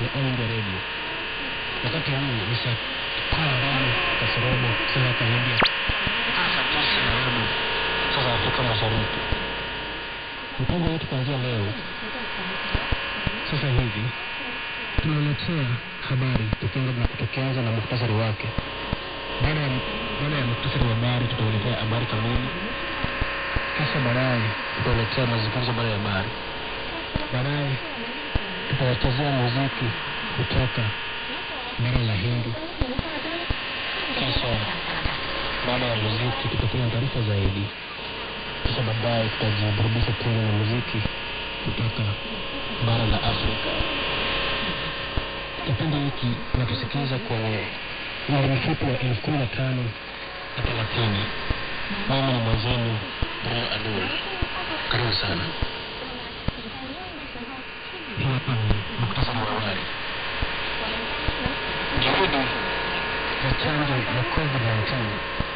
All India Radio. Wakati huu ni saa tano kasorobo saa za India, hasa tisa na robo saa za Afrika Mashariki. Mpango wetu kuanzia leo sasa hivi tunaletea habari tukianza na tukianza na muhtasari wake. Baada ya baada ya muhtasari wa habari, tutawaletea habari kamili, kisha baadaye tutawaletea mazungumzo baada ya habari. Baadaye tutawachezea muziki kutoka bara la Hindi, kisha baada ya muziki tutakuwa na taarifa zaidi, kisha baadaye tutajiburudisha tena na muziki kutoka bara la Afrika. Kipindi hiki unatusikiliza kwenye umri mfupi wa elfu kumi na tano na thelathini. Mimi ni mwenzenu Bruno Adol, karibu sana. Hii hapa ni muktasari wa awali. Juhudi za chanjo ya COVID-19